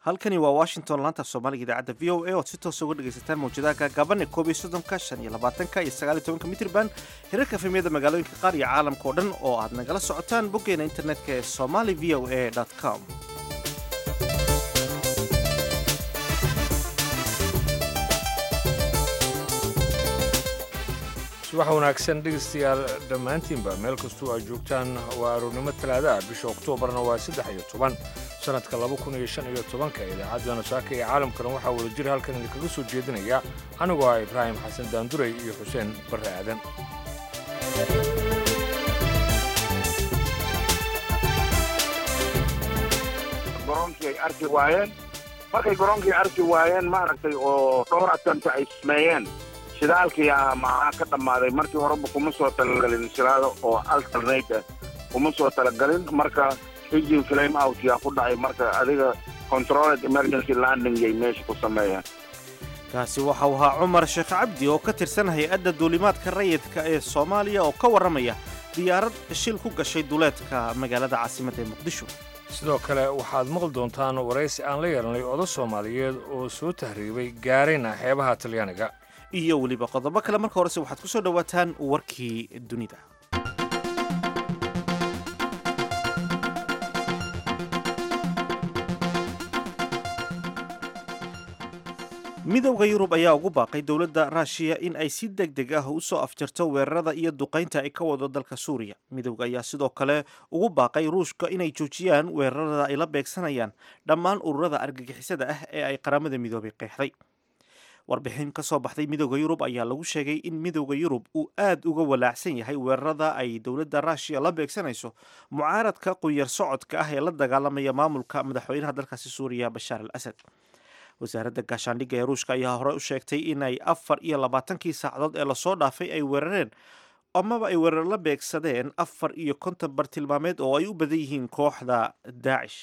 halkani waa washington laanta soomaaliga idaacadda v o a ood si toosa uga dhegaysataan mawjadaha gaagaaban ee koob iyo soddonka shan iyo labaatanka iyo sagaal iyo tobanka mitrban hirarka efemyada magaalooyinka qaar iyo caalamka oo dhan oo aad nagala socotaan boggeena internetka ee somali v o a com subax wanaagsan dhegaystayaal dhammaantiinba meel kastuu aad joogtaan waa aroornimo talaadaah bisha oktoobarna waa saddex iyo toban sannadka laba kun iyo shan iyo tobanka idaacaddana saaka ee caalamkana waxaa wada jira halkan idinkaga soo jeedinaya anigoo ah ibraahim xasan daanduray iyo xuseen barre aadan garoonkii ay arki waayeen markay garoonkii arki waayeen maaragtay oo dhowr atanta ay sameeyeen shidaalkii ah maxaa ka dhammaaday markii horeba kuma soo talagelin shidaalo oo alternate ah kuma soo talagelin marka engine flame out yaa ku dhacay marka adiga controlled emergency landing yay meesha ku sameeyeen kaasi waxa uu ahaa cumar sheekh cabdi oo ka tirsan hay-adda duulimaadka rayidka ee soomaaliya oo ka warramaya diyaarad shil ku gashay duleedka magaalada caasimadda ee muqdisho sidoo kale waxaad maqli doontaan waraysi aan la yeelanay odo soomaaliyeed oo soo tahriibay gaarayna xeebaha talyaaniga iyo weliba qodobo kale marka horese waxaad ku soo dhowaataan warkii dunida midowda yurub ayaa ugu baaqay dowladda ruushiya in ay si deg deg ah u soo afjarto weerarada iyo duqaynta ay ka wado dalka suuriya midowda ayaa sidoo kale ugu baaqay ruushka inay joojiyaan weerarada ay la beegsanayaan dhammaan ururada argagixisada ah ee ay qaramada midoobay qeexday warbixin ka soo baxday midowda yurub ayaa lagu sheegay in midowda yurub uu aad uga walaacsan yahay weerarada ay dowladda ruushiya la beegsanayso mucaaradka qunyar socodka ah ee la dagaalamaya maamulka madaxweynaha dalkaasi suuriya bashaar al asad wasaaradda gaashaandhigga ee ruushka ayaa hore u sheegtay in ay afar iyo labaatankii saacadood ee lasoo dhaafay ay weerareen amaba ay weerar la beegsadeen afar iyo konton bartilmaameed oo ay u badan yihiin kooxda daacish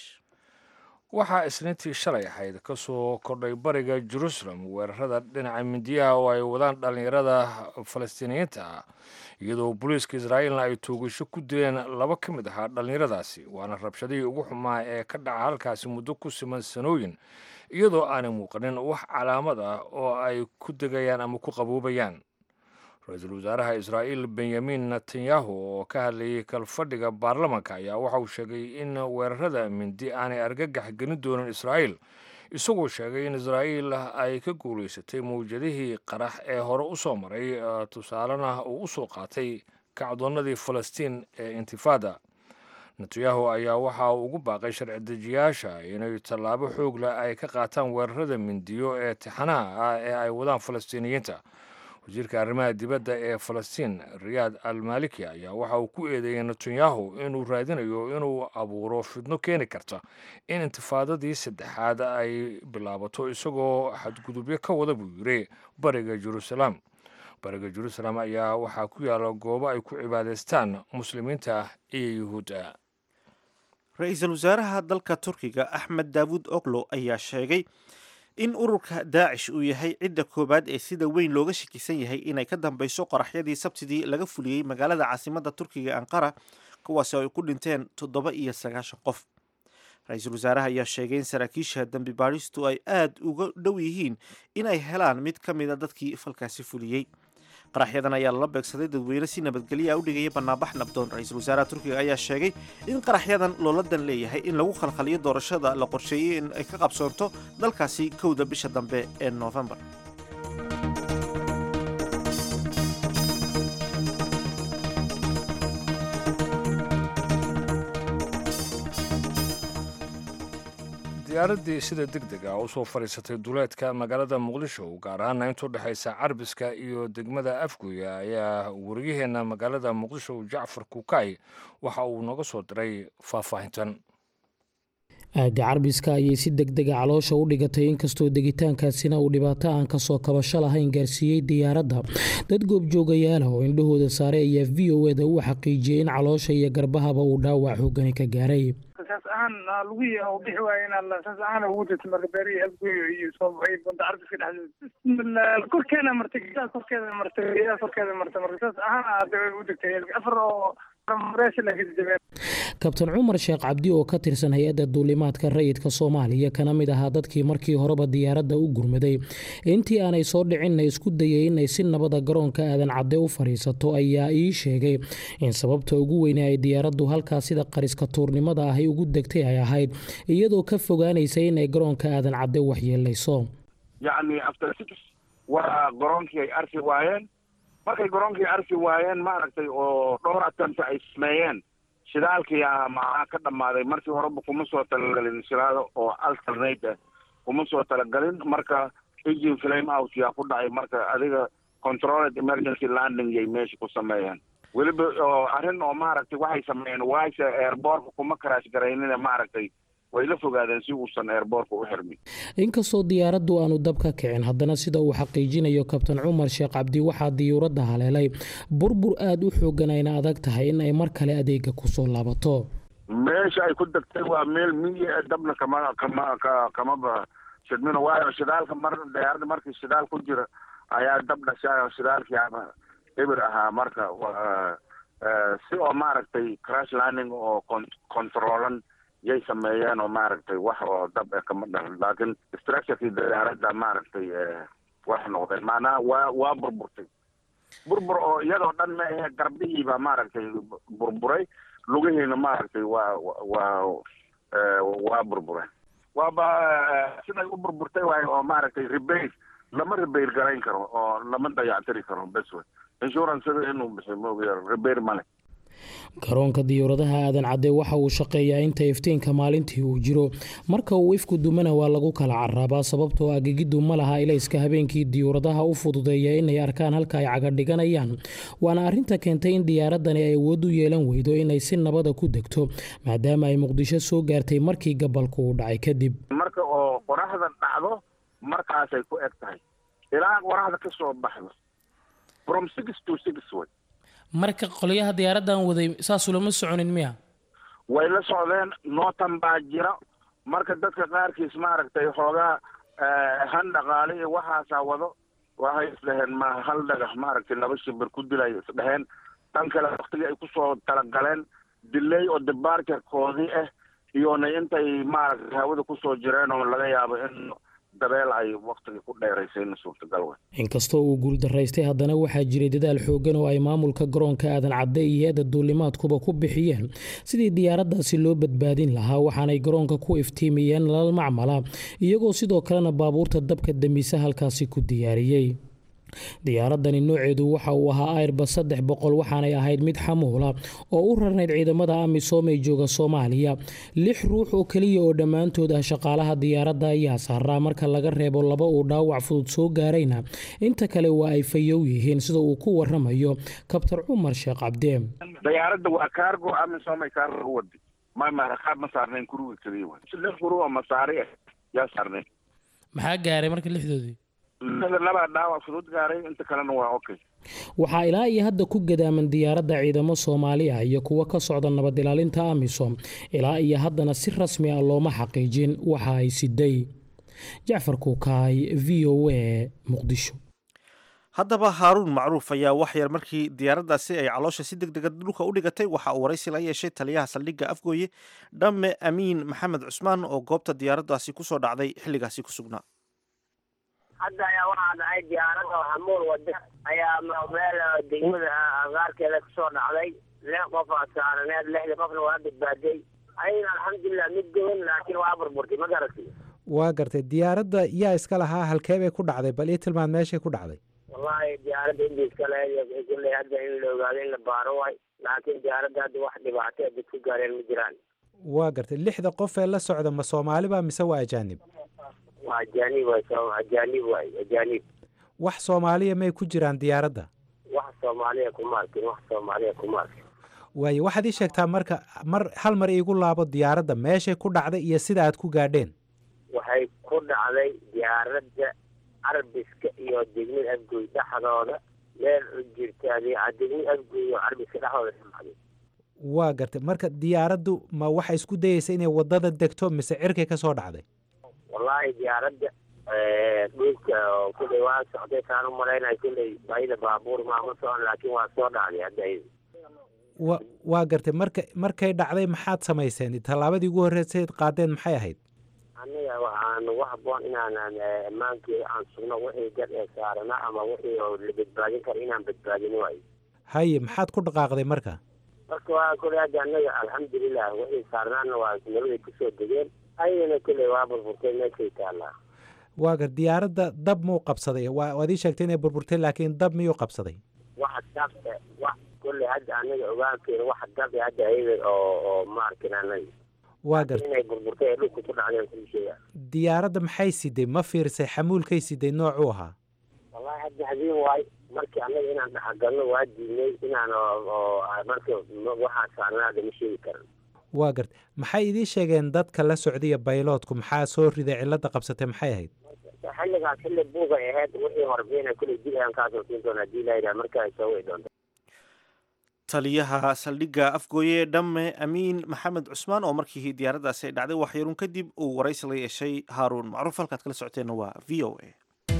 waxaa isniintii shalay ahayd ka soo kordhay bariga jerusalem weerarada dhinaca mindiyaha oo ay wadaan dhallinyarada falastiiniyiinta ah iyadoo booliiska israa'iilna ay toogasho ku dileen laba ka mid ahaa dhallinyaradaasi waana rabshadihii ugu xumaa ee ka dhaca halkaasi muddo ku siman sanooyin iyadoo aanay muuqanin wax calaamad ah oo ay ku degayaan ama ku qaboobayaan ra-iisul wasaaraha israa'iil benyamin netanyahu oo ka hadlayay kalfadhiga baarlamanka ayaa waxa uu sheegay in weerarada mindi aanay argagax gelin doonin israa'iil isagoo sheegay in israa'iil ay ka guulaysatay mawjadihii qarax ee hore u soo maray tusaalena uu u soo qaatay kacdoonnadii falastiin ee intifaada netanyahu ayaa waxa uu ugu baaqay sharci dejiyaasha inay tallaabo xoog leh ay ka qaataan weerarada mindiyo ee tixanaha ah ee ay wadaan falastiiniyiinta wasiirka arrimaha dibadda ee falastiin riyaad al maliki ayaa waxa uu ku eedeeyey netanyahu inuu raadinayo inuu abuuro fidno keeni karta in intifaadadii saddexaad ay bilaabato isagoo xadgudubyo ka wada buu yiri bariga jeruusaleem bariga jeruusalem ayaa waxaa ku yaala goobo ay ku cibaadaystaan muslimiinta iyo yuhuudda ra-iisul wasaaraha dalka turkiga axmed daawud oglo ayaa sheegay in ururka daacish uu yahay cidda koowaad ee sida weyn looga shakisan yahay inay ka dambeyso qoraxyadii sabtidii laga fuliyey magaalada caasimadda turkiga anqara kuwaasi oo ay ku dhinteen toddoba iyo sagaashan qof ra-iisul wasaaraha ayaa sheegay in saraakiisha dembi baadhistu ay aad uga dhow yihiin inay helaan mid ka mida dadkii falkaasi fuliyey qaraxyadan ayaa lala beegsaday dadweyne si nabadgelya u dhigaya banaanbax nabdoon ra-iisul wasaaraha turkiga ayaa sheegay in qaraxyadan looladan leeyahay in lagu khalkhaliyo doorashada la qorsheeyey in ay ka qabsoonto dalkaasi kowda bisha dambe ee noofembar diyaaraddii sida deg deg ah u soo fadhiisatay duleedka magaalada muqdisho gaar ahaana intuu dhexaysa carbiska iyo degmada afguya ayaa wariyaheenna magaalada muqdisho jacfar kukay waxa uu nooga soo diray faahfaahintan aagga carbiska ayay si deg dega caloosha u dhigatay inkastoo degitaankaasina uu dhibaato aan kasoo kabasho lahayn gaarsiiyey diyaaradda dad goobjoogayaala oo indhahooda saaray ayaa v o eda u xaqiijiyey in caloosha iyo garbahaba uu dhaawac xoogani ka gaaray saas ahaan lugihii oo bixi waaya inaan saas ahaan ugu jirto marka beerihii afgoyo iyo soo baxay bunta carbiska dhexdeeda korkeena martay gidaha korkeeda martay gidaha korkeeda martay marka saas ahaan hadda way u degtay afar oo kabtan cumar sheekh cabdi oo ka tirsan hay-adda duulimaadka rayidka soomaaliya kana mid ahaa dadkii markii horeba diyaaradda u gurmaday intii aanay soo dhicinna isku dayay inay si nabada garoonka aadan cadde u fadhiisato ayaa ii sheegay in sababta ugu weyne ay diyaaraddu halkaa sida qariska tuurnimada ahy ugu degtay ay ahayd iyadoo ka fogaanaysa inay garoonka aadan cadde waxyeelayso yacni after six waa garoonkii ay arki waayeen markay garoonkii arki waayeen maaragtay oo dhowr attempt ay sameeyeen shidaalkii ah maxaa ka dhammaaday markii horeba kuma soo talagelin shidaal oo alternate ah kuma soo talagelin marka engine flame out yaa ku dhacay marka adiga controlled emergency landing yay meesha ku sameeyeen weliba oo arrin oo maaragtay waxay sameeyeen waayse airbortka kuma crash garaynina maaragtay way la fogaadeen si uusan airbortka u xirmin inkastoo diyaaraddu aanu dab ka kicin haddana sida uu xaqiijinayo kabtan cumar sheekh cabdi waxaa diyuuradda haleelay burbur aada u xoogan ayna adag tahay in ay mar kale adeega kusoo laabato meesha ay ku degtay waa meel miyi dabna kama kama kamaba shidmino waayo shidaalka mar diyaaradda markii shidaal ku jira ayaa dab dhashay shidaalkii ama eber ahaa marka si oo maaragtay crash landing oo controlan yay sameeyeen oo maaragtay wax oo dab e kama dhalan laakiin structurekii diyaaradda maaragtay wax noqdeen maanaha waa waa burburtay burbur oo iyadoo dhan ma ahe garbihiiba maaragtay burburay lugihiina maaragtay waa waa waa burbureen waaba siday u burburtay waayo oo maaragtay rebair lama rebair garayn karo oo lama dayactiri karo bes wey insurance inuu bixiyo moogiya rebair male garoonka diyuuradaha aadan cadde waxa uu shaqeeyaa inta iftiinka maalintii uu jiro marka uu ifku dumana waa lagu kala caraabaa sababtoo agigiddu ma laha ilayska habeenkii diyuuradaha u fududeeya inay arkaan halka ay cagadhiganayaan waana arrinta keentay in diyaaradani ay awood u yeelan weydo inay si nabada ku degto maadaama ay muqdisho soo gaartay markii gabalku uu dhacay kadib marka oo qoraxda dhacdo markaasay ku eg tahay ilaa qoraxda ka soo baxdo from six to six way marka qolyaha diyaaraddan waday saasuu lama soconin miya way la socdeen nootan baa jira marka dadka qaarkiis maaragtay xoogaa han dhaqaale iyo waxaasaa wado waxay isdhaheen ma hal dhagax maaragtay laba shibir ku dilay isdhaheen tan kale waktigii ay kusoo talagaleen dilay oo debarterkoodii ah iyona intay maaragtay hawada kusoo jireen oo laga yaabo in dabeel ay waktigii ku dheeraysayna suurtagal wey inkastoo uu guuldaraystay haddana waxaa jiray dadaal xoogan oo ay maamulka garoonka aadan cadde iyo hay-adda duulimaadkuba ku bixiyeen sidii diyaaraddaasi loo badbaadin lahaa waxaanay garoonka ku iftiimiyeen nalal macmala iyagoo sidoo kalena baabuurta dabka dambisa halkaasi ku diyaariyey diyaaradani nooceedu waxa uu ahaa airbas saddex boqol waxaanay ahayd mid xamuula oo u rarnayd ciidamada amisom ee jooga soomaaliya lix ruux oo keliya oo dhammaantood ah shaqaalaha diyaaradda ayaa saaraa marka laga reebo laba uu dhaawac fudud soo gaarayna inta kale waa ay fayow yihiin sida uu ku waramayo kabtar cumar sheekh cabde diyaaradda waa kaargo amisom ay kaargo wadi ma qaab ma saarnayn kuruga keliya wey lix kuru oo masaari ah yaa saarnayn maxaa gaaray marka lixdoodii labaa dhaawac fudud gaaray inta kalena waa okay waxaa ilaa iyo hadda ku gadaaman diyaaradda ciidamo soomaali ah iyo kuwo ka socda nabad ilaalinta amisom ilaa iyo haddana si rasmi ah looma xaqiijin waxa ay siday jacfar kuukaay v o a muqdisho haddaba haaruun macruuf ayaa wax yar markii diyaaraddaasi ay caloosha si deg dega dhulka u dhigatay waxa uu waraysi la yeeshay taliyaha saldhigga afgooye dhamme amiin maxamed cusmaan oo goobta diyaaraddaasi kusoo dhacday xilligaasi ku sugnaa hadda ayaa waxaa dhacay diyaaradda hamuul wada ayaa meel degmada agaarkeeda kusoo dhacday lix qof aa saaraneed lixdii qofna waa badbaaday ayna alxamdulilah mid gowan laakiin waa burburtay ma garatay waa gartay diyaaradda yaa iska lahaa halkee bay ku dhacday bal ii tilmaad meeshay ku dhacday wallahi diyaaradda indii iskale kulley hadda in la ogaado in la baaro waay laakiin diyaaradda hadda wax dhibaato dad ku gaareen ma jiraan waa gartay lixda qof ee la socda ma soomaaliba mise waa ajaanib waa ajaanib waay ajaanib waay ajaanib wax soomaaliya may ku jiraan diyaaradda wax soomaaliya kuma arkin wax soomaaliya kuma arkin waayo waxaad ii sheegtaa marka mar hal mar iigu laabo diyaaradda meeshay ku dhacday iyo sida aad ku gaadheen waxay ku dhacday diyaaradda carbiska iyo degmada afgoy dhexdooda meel u jirta degmada afgoy iyo carbiska dhexdooda dhacday waa gartay marka diyaaraddu ma waxa isku dayeysa inay waddada degto mise cirkay ka soo dhacday wallaahi diyaaradda dhulka oo kulley waa socday taan u malaynaya kulley bayda baabuur maama socon laakiin waa soo dhacday hadda ayada wa waa gartay marka markay dhacday maxaad samayseen tallaabadii ugu horreysayd qaadeen maxay ahayd aniga waxaa nagu haboon inaanan ammaankii aan sugno wixii gad ee saarana ama wixii oo la badbaadin kara inaan badbaadin waayo haye maxaad ku dhaqaaqday marka marka waa kule hadda anaga alxamdulilah wixii saarnaana waa nabaday kusoo degeen ayagana kule waa burburtay meeshay taallaa waa gar diyaaradda dab muu qabsaday waa waad ii sheegtay inay burburtay laakiin dab miyuu qabsaday waxa dab wax kule hadda anaga ogaankeena waxa dab hadda ayaga oo oo maarkin anaga waa gartay inay burburtay ee dhulka ku dhacdeen kuli sheega diyaaradda maxay siday ma fiirsay xamuulkay siday noocuu ahaa wallahi hadda habeen waay markii anaga inaan dhexgalno waa diidnay inaan oo marka waxaa saarnaada ma sheegi karan waa gartay maxay idiin sheegeen dadka la socdaya bayloodku maxaa soo riday cilladda qabsatay maxay ahayd xilligaas xilli buugay ahayd wixii horbeena kule dib ayaan kaasoo siin doona hadii layihaha marka ay soo wici doonta taliyaha saldhigga afgooye dhamme amiin maxamed cusmaan oo markii diyaaraddaasi ay dhacday waxyaruun kadib uu waraysi la yeeshay haaruun macruuf halkaad kala socoteenna waa v o a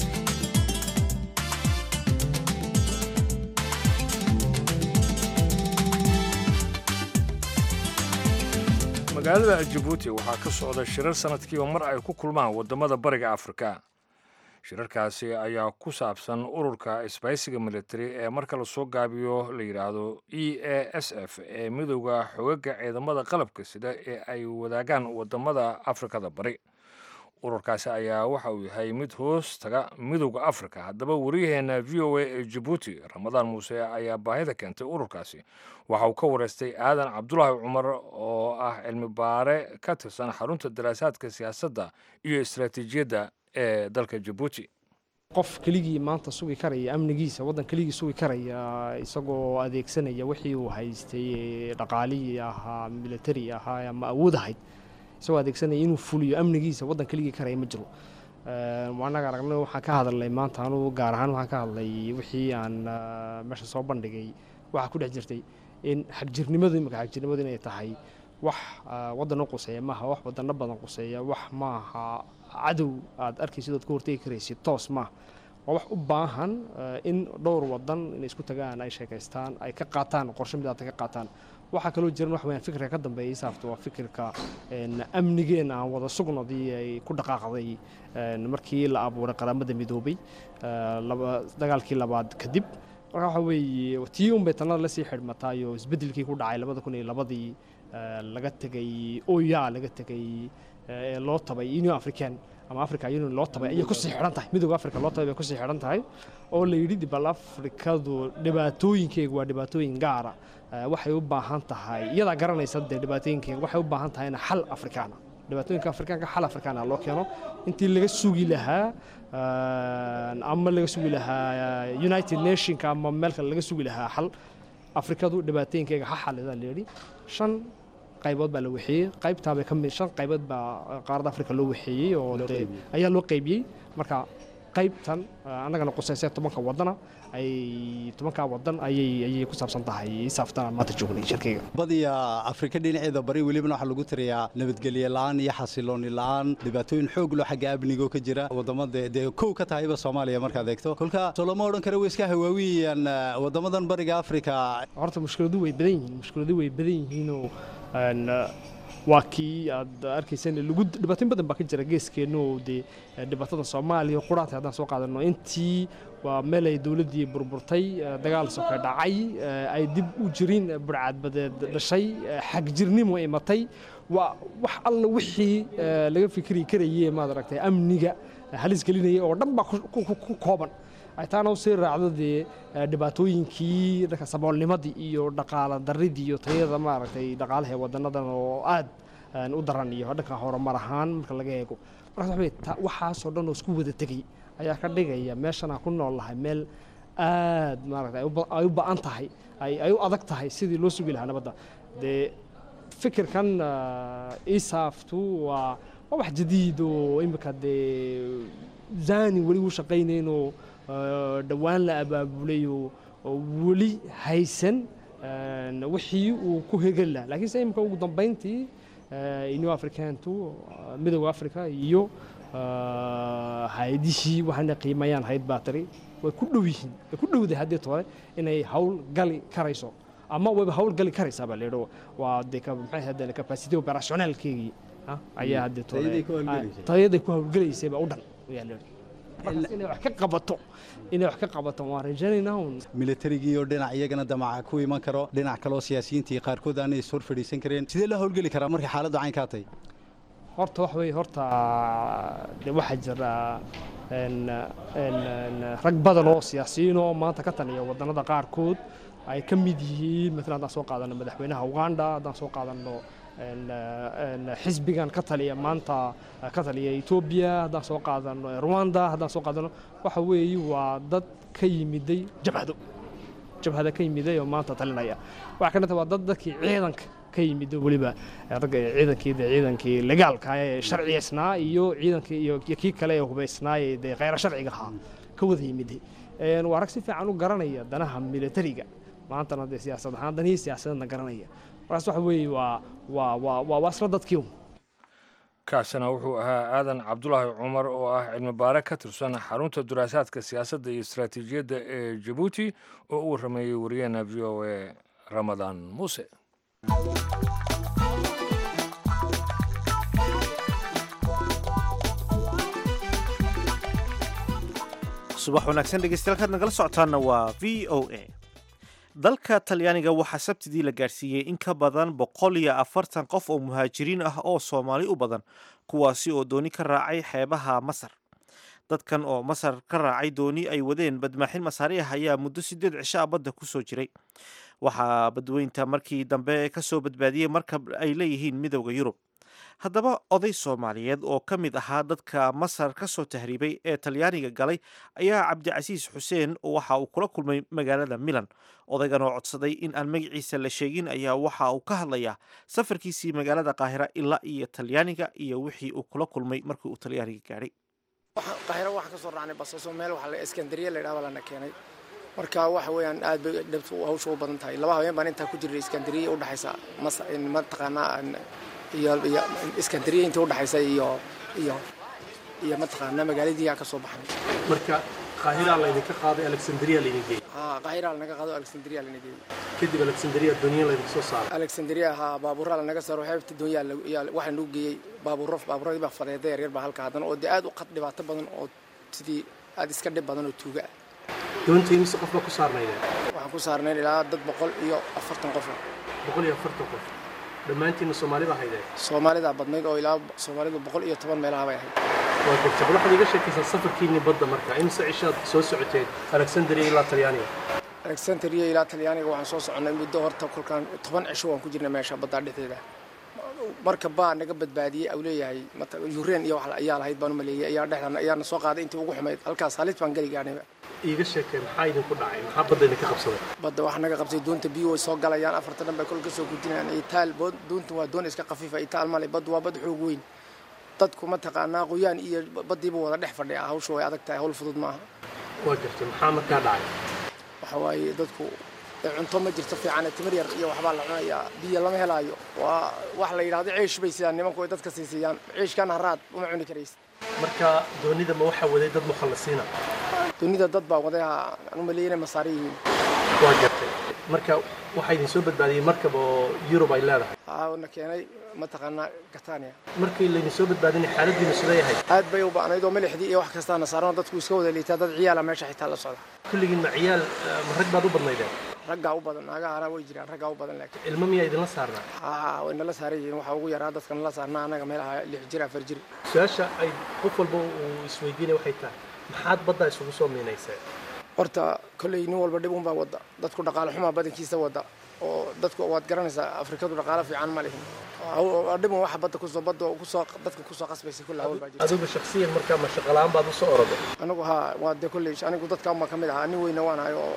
magaalada jabuuti waxaa ka socda shirar sanadkiiba mar ay ku kulmaan waddamada bariga afrika shirarkaasi ayaa ku saabsan ururka isbaysiga military ee marka lasoo gaabiyo la yidhaahdo e a s f ee midooda xogaga ciidamada qalabka sida ee ay wadaagaan waddamada afrikada bari ururkaasi ayaa waxa uu yahay mid hoos taga midowda afrika haddaba waryaheena v o a ee jabuuti ramadaan muuse ayaa baahida keentay ururkaasi waxa uu ka wareystay aadan cabdulaahi cumar oo ah cilmi baare ka tirsan xarunta daraasaadka siyaasadda iyo istaraatiijiyadda ee dalka jabuuti qof keligii maanta sugi karaya amnigiisa waddan keligii sugi karaya isagoo adeegsanaya wixii uu haystay dhaqaalihii ahaa militari ahaa ama awood ahayd isagoo adeegsanaya inuu fuliyo amnigiisa waddan keligii karaya ma jiro anaga aragna waxaan ka hadalnay maanta anugu gaar ahaan waxaan ka hadlay wixii aan meesha soo bandhigay waxaa ku dhex jirtay in xagjirnimadu imika xagjirnimadu inay tahay wax waddan u quseeya maaha wax wadano badan quseeya wax maaha cadow aad arkaysid ood ka hortegi karaysid toos maaha waa wax u baahan in dhowr wadan inay isku tagaan ay sheekaystaan ay ka qaataan qorshe midaata ka qaataan waxaa kaloo jiran wax weyaan fikirka ka dambeeyay saafta waa fikirka amnigeena aan wada sugnadii ay ku dhaqaaqday markii la abuuray qaramada midoobay dagaalkii labaad kadib marka waxa weeye tii unbay tanada lasii xidhmataayo isbeddelkii ku dhacay labada kun iyo labadii laga tegay oya laga tegay ee loo tabay union african ama africa union loo tabay ayay kusii xidhan tahay midooda africa loo tabay bay kusii xidhan tahay oo la yidhi dibal afrikadu dhibaatooyinkeega waa dhibaatooyin gaara waxay u baahan tahay iyadaa garanaysa dee dhibaatooyinkeega waxay u baahan tahayna xal afrikaana dhibaatooyinka afrikaanka xal afrikaana loo keeno intii laga sugi lahaa ama laga sugi lahaa united nationka ama meel kale laga sugi lahaa xal afrikadu dhibaatooyinkeega ha xalida layidhi shan qaybood baa la waxeeyey qaybtaabay ka mid shan qaybood baa qaaradda afrika loo waxeeyey oo ayaa loo qaybiyey marka qaybtan annagana quseysee tobanka wadana ay tobankaa wadan ayay ayay ku saabsan tahay saaftan maanta joognay shirkayga badiya afrika dhinaceeda bari welibana waxaa lagu tiriyaa nabadgelye la'aan iyo xasilooni la'aan dhibaatooyin xoog loo xagga amnigo ka jira wadamada dee kow ka tahayba soomaaliya markaad eegto kolka soo lama odhan kara way iska hawaawiyayaan wadamadan bariga afrika horta mushkiladu way badan yihiin mushkiladu way badan yihiinoo waa kii aad arkaysan lagu dhibaatooyin badan baa ka jira geeskeenna oo dee dhibaatada soomaaliya quraanta haddaan soo qaadano intii waa meel ay dowladdii burburtay dagaal soka dhacay ay dib u jirin burcadbadeed dhashay xagjirnimo imatay waa wax alla wixii laga fikri karayay maad aragtay amniga halis gelinaya oo dhan baa ku kooban ay taana u sii raacdo dee dhibaatooyinkii dhanka saboolnimadii iyo dhaqaala daridii iyo tayada maaragtay dhaqaalaha ee wadanadan oo aad u daran iyo dhanka horumar ahaan marka laga eego markaas waxaasoo dhan oo isku wada tegey ayaa ka dhigaya meeshan aan ku nool lahay meel aad maaragtay ay u ba'an tahay ay u adag tahay sidii loo sugi lahaa nabadda dee fikirkan isaaftu waa waa wax jadiid oo imika dee zani weli u shaqaynaynoo dhowaan la abaabulay oo weli haysan wixii uu ku hegel laha lakiin se imika ugu dambayntii new africantu midooda africa iyo hay-adihii waxaana qiimayaan hayd batary way ku dhow yihiin way ku dhowday haddii tore inay hawl gali karayso ama wayba howlgali karaysaa baa layidhi waa dee ka maxay ahayd capacity operationalkeygii ah, ayaa hadde Tayaday ku hawlgalaysay. tayaday ku hawlgalaysay baa u dhan ayaa layidhi markaas inay wax ka qabato inay wax ka qabato waan rajaynaynaa un militarigii oo dhinac iyagana damaca ku iman karo dhinac kaloo siyaasiyiintii qaarkood aanay is hor fadhiisan kareen sidee loo howlgeli karaa markay xaaladdu caynkaa tahay horta wax weeye horta de waxaa jira een, een, een, rag badan oo siyaasiyiin oo maanta ka taliya wadannada qaarkood ay ka mid yihiin maalan haddaan soo qaadano madaxweynaha uganda haddaan soo qaadano een, een, xisbigan ka taliya maanta ka taliya etoobiya haddaan soo qaadano rwanda haddaan soo qaadano waxa weeye waa dad ka yimiday jabhado jabhada ka yimiday oo maanta talinaya waxaa ka mid ah waa dad dadkii ciidanka ka yimid oo weliba ragga ciidankii dee ciidankii legaalka ee sharciyeysnaa iyo ciidankii iyo iyo kii kale ee hubaysnaa ee dee khayra sharciga ahaa ka wada yimiday Een, waa rag si fiican u garanaya danaha militariga maantana dee siyaasad ahaan danihii siyaasadeedna garanaya markaas waxa weeye waa waa waa waa waa isla dadkii un kaasina wuxuu ahaa aadan cabdulaahi cumar oo ah cilmi baare ka tirsan xarunta daraasaadka siyaasadda iyo istaraatiijiyadda ee jabuuti oo u warrameeyey wariyaheena v o a ramadaan muuse subax wanaagsan dhegeystayaal kaad nagala socotaana waa v o a dalka talyaaniga waxaa sabtidii la gaadhsiiyey in ka badan boqol iyo afartan qof oo muhaajiriin ah oo soomaali u badan kuwaasi oo dooni ka raacay xeebaha masar dadkan oo masar ka raacay dooni ay wadeen badmaaxin masaari ah ayaa muddo sideed cisho ah badda kusoo jiray waxaa badweynta markii dambe kasoo badbaadiyey markab ay leeyihiin midowda yurub haddaba oday soomaaliyeed oo ka mid ahaa dadka masar ka soo tahriibay ee talyaaniga galay ayaa cabdicasiis xuseen waxa uu kula kulmay magaalada milan odaygan oo codsaday in aan magaciisa la sheegin ayaa waxa uu ka hadlayaa safarkiisii magaalada qaahira ilaa iyo talyaaniga iyo wixii uu kula kulmay markii uu talyaaniga gaadhay qaahiro waxaan ka soo raacnay basaso meel waxa la iskandariya la yidhahdo lana keenay marka waxa weeyaan aad bay dhabtu hawsha u badan tahay laba habeen baan intaa ku jirnay iskandariya u dhaxaysa mas mataqaanaa iyo iyo iskandariya inta u dhaxaysa iyo iyo iyo mataqaanaa magaaladii aan ka soo baxnay marka qaahiraa laydinka qaaday alexandria laydin geeyey haa qaahira lanaga qaado alexandria lana geeyey kadib alexandria dooniya laydin soo saaray alexandria haa baabuuraa lanaga saaro xeebta doonyaa waxaa nagu geeyey baabuuro baabuuradii baa fadeeda yaryar baa halka haddana oo dee aad u qad dhibaato badan oo sidii aad iska dhib badan oo tuuga ah doonta imise qof baa ku saarnaydeen waxaan ku saarnayn ilaa dad boqol iyo afartan qof ah boqol iyo afartan qof dhammaantiinna soomaali baa haydeen soomaalidaa badnayd oo ilaa soomaalidu boqol iyo toban meelaha bay ahayd waa garta bal waxaad iga sheekaysaa safarkiinni badda marka imise cishaad soo socoteen alexandria ilaa talyaaniga alexandria ilaa talyaaniga waxaan soo soconnay muddo horta kolkaan toban cisho waan ku jirnay meesha baddaa dhexdeeda marka baa naga badbaadiyey au leeyahay yureen iyo wax ayaa lahayd baan u maleeyey ayaa dhexdan ayaana soo qaaday intii ugu xumayd halkaas halis baan geli gaadhnayba iiga sheekee maxaa idinku dhacay maxaa badda idinka qabsaday badda waxaa naga qabsay doonta biyo way soo galayaan afarta dhan bay kol ka soo gudinayaan itaal doonta waa doon iska khafiifa itaal male baddu waa bad xoog weyn dadku mataqaanaa qoyaan iyo baddiiba wada dhex fadhiya hawsha way adag tahay hawl fudud maaha waa gartay maxaa markaa dhacay waxa waaye dadku cunto ma jirto fiican timir yar iyo waxbaa la cunayaa biyo lama helaayo waa wax la yidhahdo ciish bay sidaan nimanku ay dadka siisiyaan ciishkan haraad uma cuni karaysid marka doonida ma waxaa waday dad mukhallisiina doonida dad baa waday aan u maleeyay inay masaari yihiin waa gartay marka waxaa idin soo badbaadiyey markab oo yurub ay leedahay aa na keenay mataqaanaa gatania markii laydin soo badbaadinay xaaladiina siday ahayd aad bay u ba'nayd oo milixdii iyo wax kastaana saaran dadku iska wada liitaa dad ciyaala meesha xitaa la socda kulligiin ma ciyaal ma rag baad u badnaydeen raggaa u badan naagaha haraa way jiraan raggaa u badan laakiin ilmo miyaa idinla saarnaa haa way nala saaran yihiin waxaa ugu yaraa dadka nala saarnaa annaga meelaha lix jir afar jir su-aasha ay qof walba uu isweydiinaya waxay tahay maxaad baddaa isugu soo miinayseen horta kolley nin walba dhib unbaa wadda dadku dhaqaale xumaa badankiisa wadda oo dadku waad garanaysaa afrikadu dhaqaale fiican ma lihin dhibun waxa badda kusoo badda kusoo dadka kusoo qasbaysa kulle hawl baa jirta adigu shakhsiyan markaa ma shaqalaan baad usoo oroday anigu haa waa dee kolley anigu dadka unbaa ka mid ahaa nin weyna waan ahay oo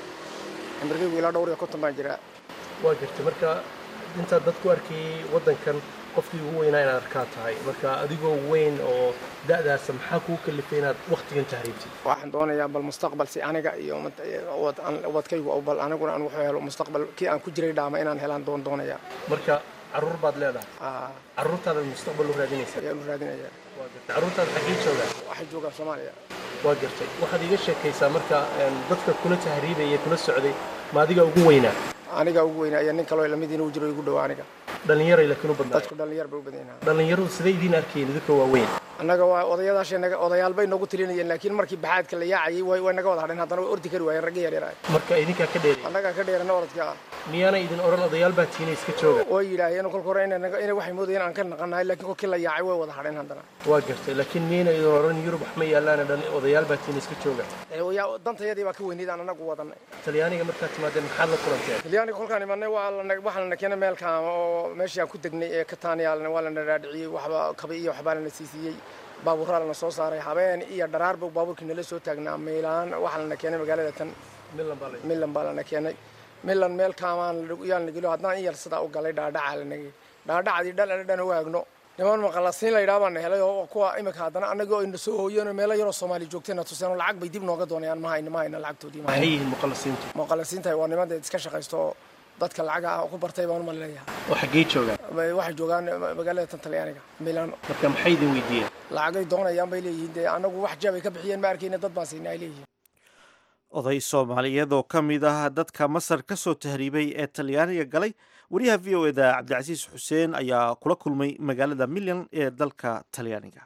cimrigaygu ilaa dhowr iyo konton baan jiraa waa jirtay marka intaad dad ku arkayay waddankan qofkii ugu weynaa inaad arkaa tahay marka adigoo weyn oo da'daasa maxaa kuu kalifay inaad wakhtigan tahriibtid waxaan doonayaa bal mustaqbal si aniga iyo wadkaygu bal aniguna aan wuxuu helo mustaqbal kii aan ku jiray dhaama inaan helaan doon doonayaa marka carruur baad leedahay aa carruurtaada mustaqbal u raadinaysa ayaan u raadinayaa waa gartay carruurtaada xaggee joogaan waxay joogaan soomaaliya waa gartay waxaad iga sheekaysaa marka dadka kula tahriibaya kula socday ma adiga ugu weynaa aniga ugu weynaa iyo nin kaloo lamidiina u jiro igu dhowa aniga dhallinyaray laakiin u badnaa dadku dhallinyar bay u badan yahay dhallinyaradu siday idiin arkeen idinka waaweyn annaga waa odayadaashay naga odayaal bay noogu tilinayeen laakiin markii baxaadka la yaacayay way way naga wada hadheen haddana way ordi kari waayeen ragga yaryar ah marka idinkaa ka dheeray annagaa ka dheerana orodka ah miyaana idin odhan odayaal baa tiina iska jooga way yidhaaheen kolka hore inay naga- inay waxay moodayeen aan ka naqanahay laakiin kolkii la yaacay way wada hadheen haddana waa gartay laakiin miyayna idin odhan yurub wax ma yaallaana dhan odayaal baa tiina iska jooga Ee, yaa- dantayadii baa ka weyneyd aan anagu wadanay talyaaniga markaad timaadeen maxaad la kulanteen talyaaniga kolkaan imanay waa lana- waxaa lana keenay meelkaan oo meeshii aan ku degnay ee katania waa lana dhaadhiciyey waxba kabi iyo waxbaa lana siisiyey baabuuraa lana soo saaray habeen iyo dharaarba baabuurkii nala soo taagnaa milaan waxaa lana keenay magaalada tan milan baa la milan baa lana keenay milan meel kaamaan yaa lana geliyo haddaan in yar sidaa u galay dhaadhacaa lanagey dhaadhacadii dhan ana dhan waagno niman maqalasiin la yidhaha baana helay oo kuwa imika haddana anagoo ayna soo hooyeen oo meelo yaroo soomaali joogtayna tuseen oo lacag bay dib nooga doonayaan ma hayna ma hayna lacagtoodii ma maxay hayna yihiin muqallasiintu muqalasiintahay waa niman dee iska shaqaysto oo dadka lacaga ah ku bartay baan uma leeyahay oo xaggee joogaan waxay joogaan magaalada tan talyaaniga milano marka maxay idin weydiiyeen lacagay doonayaan bay leeyihiin dee anagu wax jaab ay ka bixiyeen ma arkayna dad baan siinay ay leeyihiin oday soomaaliyeed oo ka mid ah dadka masar ka soo tahriibay ee talyaaniga galay wariyaha v o eda cabdicasiis xuseen ayaa kula kulmay magaalada milyan ee dalka talyaaniga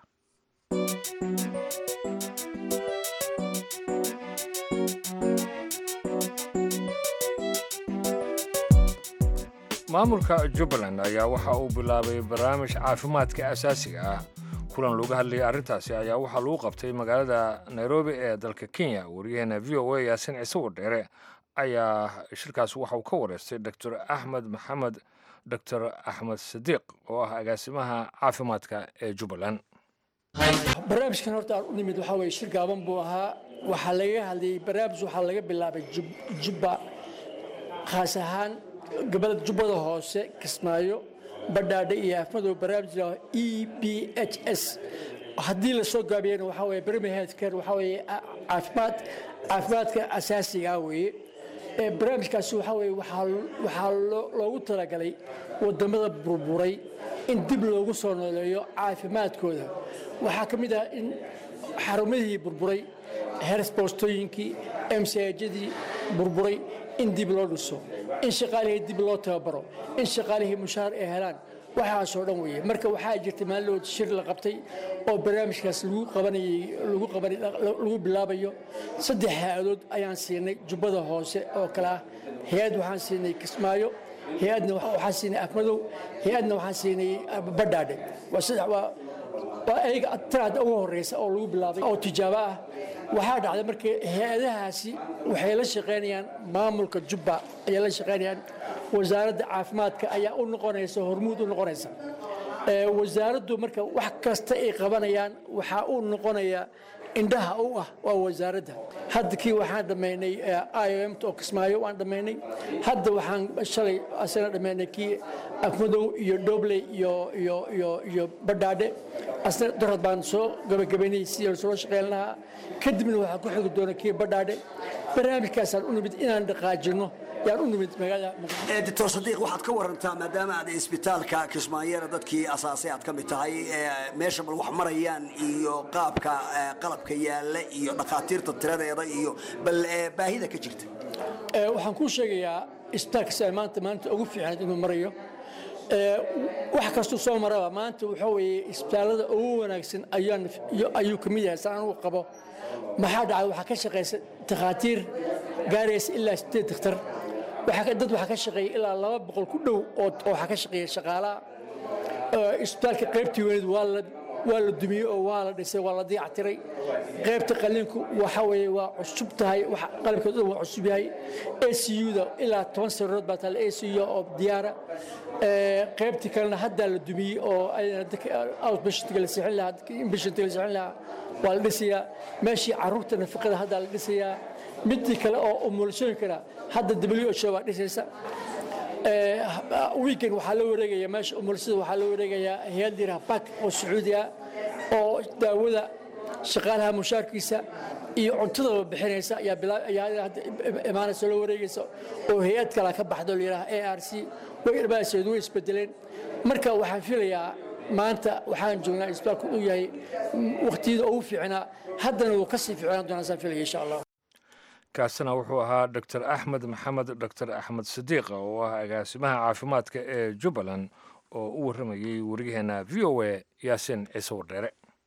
maamulka jubbaland ayaa waxa uu bilaabay barnaamij caafimaadka asaasiga ah kulan looga hadlayay arrintaasi ayaa waxaa lagu qabtay magaalada nairobi ee dalka kenya wariyaheena v o a yaasin ciise wadheere ayaa shirkaas waxa uu ka wareystay doctor axmed maxamed doctor axmed sadiiq oo ah agaasimaha caafimaadka ee jubbaland barnaamijkan horta aan u nimid waxaa weye shir gaaban buu ahaa waxaa laga hadlayay barnaamij waxaa laga bilaabay Jub- jubba khaas ahaan gobolada jubbada hoose kismaayo badhaadhe iyo afmadow barnaamij la e b h s haddii la soo gaabiyana waxaa weye premier health care waxaa weye a- caafimaad caafimaadka asaasiga ah weeye ee barnaamijkaasi waxaa weye waxaa waxaa loo- loogu talagalay wadamada burburay in dib loogu soo nooleeyo caafimaadkooda waxaa ka mid ah in xarumihii burburay hersboostooyinkii msajadii burburay in dib loo dhiso in shaqaalihii dib loo tababaro in shaqaalihii mushaar ay helaan waxaasoo dhan weeye marka waxaa jirtay maalin shir la qabtay oo barnaamijkaas lagu qabanayay lagu qabanay lagu bilaabayo saddex hay-adood ayaan siinay jubbada hoose oo kale ah hay-ad waxaan siinay kismaayo hay-adna waxaan siinay afmadow hay-adna waxaan siinay badhaadhe waa saddex waa waa ayaga tanaada ugu horeysa oo lagu bilaabay oo tijaabo ah waxaa dhacday marka hay-adahaasi waxay la shaqaynayaan maamulka jubba ayay la shaqaynayaan wasaaradda caafimaadka ayaa u noqonaysa hormuud u noqonaysa Ee, wasaaraddu marka wax kasta ay qabanayaan waxaa u noqonaya indhaha u ah waa wasaaradda hadda kii waxaan dhammaynay iom oo kismaayo waan dhammaynay hadda waxaan shalay asana dhammaynay kii afmadow iyo dhobley iyo iyo iyo iyo badhaadhe asna darad baan soo gabagabaynay sidii soo shaqayn lahaa kadibna waxaa ku xigi doona kii badhaadhe barnaamijkaasaan u nimid inaan dhaqaajino yaan u nimid magaalada muqdisho doctor sadiiq waxaad ka warantaa maadaama aad isbitaalka kismaayeera dadkii asaasay aad ka mid tahay ee meesha bal wax marayaan iyo qaabka ee, qalabka yaalla iyo dhakhaatiirta tiradeeda iyo bal ee, baahida ka jirta Ee, waxaan kuu sheegayaa isbitaalka sida maanta maanta ugu fiican inuu marayo Ee, wax kastuu soo maraba maanta waxaa weeye isbitaalada ugu wanaagsan ayaan iyo- ayuu ka mid yahay saan anigu qabo maxaa dhacay waxaa ka shaqaysa takhaatiir gaaraysa ilaa sideed dakhtar waxaa ka- dad waxaa ka shaqeeya ilaa laba boqol ku dhow oo oo waxaa ka shaqeeya shaqaalaha Ee, isbitaalka qaybtii weyneed waa la waa la dumiyey oo waa la dhisay waa la dayactiray qaybta qalliinku waxa weeye waa cusub tahay waxa qalabkeedu dhan waa cusub yahay ACU-da ilaa toban sariirood baa taala ACU oo diyaara Ee, qaybtii kalena haddaa la dumiyey oo ayadana dadka outpatientga la sixin lahaa dadka inpatientga la sixin lahaa waa la dhisayaa meeshii carruurta nafaqada haddaa la dhisayaa midii kale oo umulasooyinkana hadda WHO baa dhisaysa wiigan waxaa la wareegaya meesha umursada waxaa la wareegayaa hay-ad yiraha bak oo sacuudi ah oo daawada shaqaalaha mushaarkiisa iyo cuntadaba bixinaysa ayaa bilaa- ayaa hadda imaanaysa loo wareegaysa oo hay-ad kale ka baxdo la yidhaha a r c way dhamaaseed way isbedeleen marka waxaan filayaa maanta waxaan joognaa isbitaalku uu yahay waqtiyada ugu fiicnaa haddana wuu kasii fiicnaan doonaa saan filaya insha allah kaasina wuxuu ahaa doctor axmed maxamed doctor axmed sidiiqa oo ah agaasimaha caafimaadka ee jubbaland oo u warramayey wariyaheena v o a yaasin ciise wardheere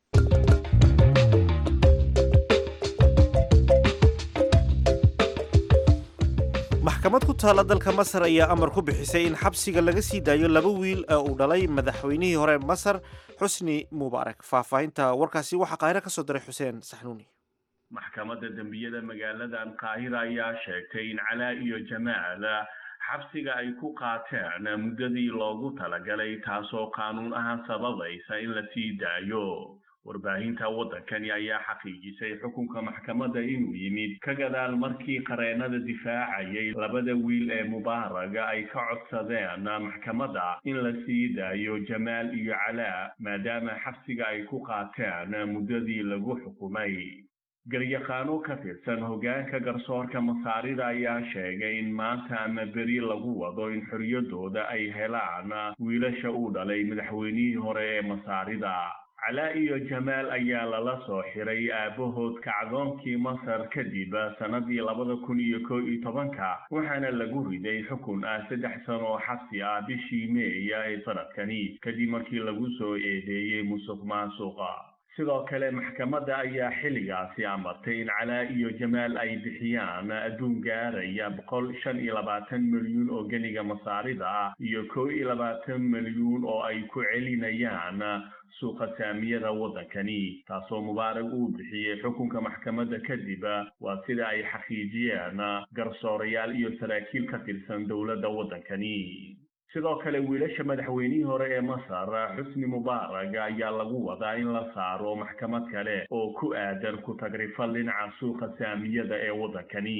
maxkamad ku taalla dalka masar ayaa amar ku bixisay in xabsiga laga sii daayo laba wiil ee uu dhalay madaxweynihii hore masar xusni mubaarak faahfaahinta warkaasi waxaa qaahiro ka soo diray xuseen saxnuuni maxkamadda dembiyada magaaladan qaahira ayaa sheegtay in calaa iyo jamaal xabsiga ay ku qaateen muddadii loogu talagalay taasoo qaanuun ahaan sababaysa in la sii daayo warbaahinta waddankani ayaa xaqiijisay xukunka maxkamadda inuu yimid ka gadaal markii qareennada difaacayay labada wiil ee mubaaraga ay ka codsadeen maxkamadda in la sii daayo jamaal iyo calaa maadaama xabsiga ay ku qaateen muddadii lagu xukumay garyaqaano ka tirsan hoggaanka garsoorka masaarida ayaa sheegay in maanta ama beri lagu wado in xorriyaddooda ay helaan wiilasha uu dhalay madaxweynihii hore ee masaarida calaa iyo jamaal ayaa lala soo xiray aabbahood kacdoonkii masar kadib sannadii labada kun iyo koo iyo tobanka waxaana lagu riday xukun ah saddex sano oo xabsi ah bishii meeya ee sanadkani kadib markii lagu soo eedeeyey musuq maasuqa sidoo kale maxkamadda ayaa xilligaasi amartay in calaa iyo jamaal ay bixiyaan adduun gaaraya boqol shan iyo labaatan milyuun oo geniga masaarida ah iyo koo iyo labaatan milyuun oo ay ku celinayaan suuqa saamiyada waddankani taasoo mubaarag uu bixiyey xukunka maxkamadda kadib waa sida ay xaqiijiyeen garsoorayaal iyo saraakiil ka tirsan dowladda waddankani sidoo kale wiilasha madaxweynihii hore ee masar xusni mubaarak ayaa lagu wadaa in la saaro maxkamad kale oo ku aadan ku tagrifal dhinaca suuqa saamiyada ee waddankani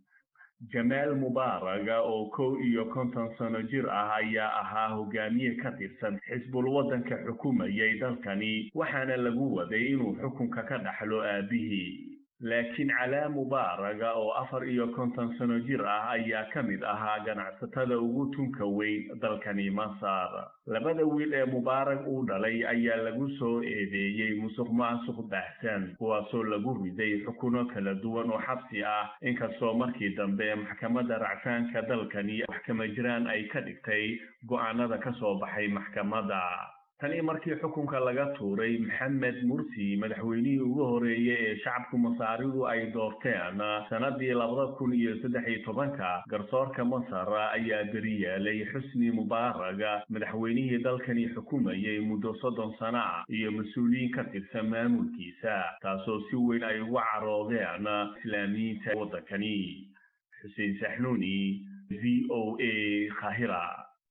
jamaal mubaarak oo kow iyo konton sano jir ah ayaa ahaa hogaamiye ka tirsan xisbul waddanka xukumayay dalkani waxaana lagu waday inuu xukunka ka dhaxlo aabihii laakiin calaa mubaaraga oo afar iyo konton sano jir ah ayaa ka mid ahaa ganacsatada ugu tunka weyn dalkani masar labada wiil ee mubaarag uu dhalay ayaa lagu soo eedeeyey musuq maasuq baahsan kuwaasoo lagu riday xukuno kala duwan oo xabsi ah inkastoo markii dambe maxkamadda racfaanka dalkani maxkama jiraan ay ka dhigtay go'aanada ka soo baxay maxkamadda tanii markii xukunka laga tuuray maxamed mursi madaxweynihii ugu horeeyey ee shacabku masaaridu ay doorteen sanadii labada kun iyo saddex iyo tobanka garsoorka masar ayaa beri yeelay xusni mubaaraga madaxweynihii dalkani xukumayay muddo soddon sano ah iyo mas-uuliyiin ka tirsan maamulkiisa taasoo si weyn ay ugu caroodeen islaamiyiinta waddankani xuseen saxnuuni v o a khahira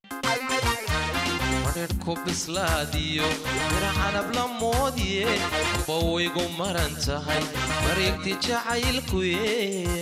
madherku bislaadiyo miracanab la moodiye bawaygu maran tahay mareegti jacaylkuye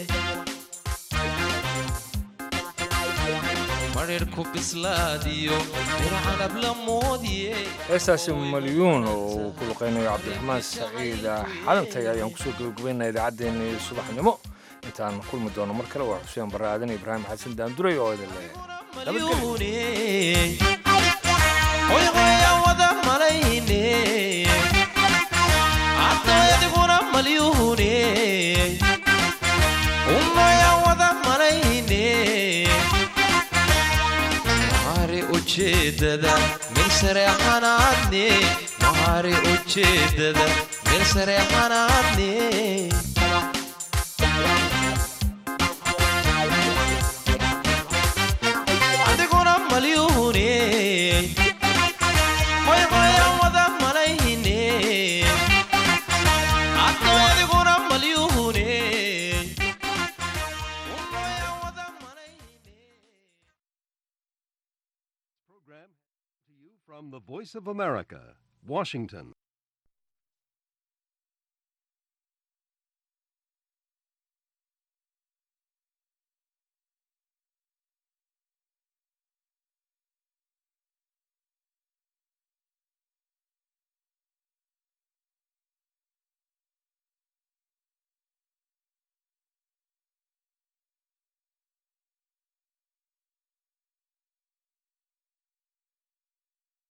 madherku bislaadiyo miracanab la moodiye heestaasi malyuun oo uu ku luqaynayo cabdiraxmaan saciid xalantay ayaan kusoo gabagabaynaa idaacaddeenii subaxnimo intaan kulmi doono mar kale waa xuseen barre aadan ibraahim xasan daanduray oo idin leeyahay hoyhoya wada malayne cadooyadiguna malyuhune umoya wada malayne mahari ujeedada meel sareexanaadne mahari ujeedada meel sareexanaadne adiguna malyuhune From the Voice of America, Washington.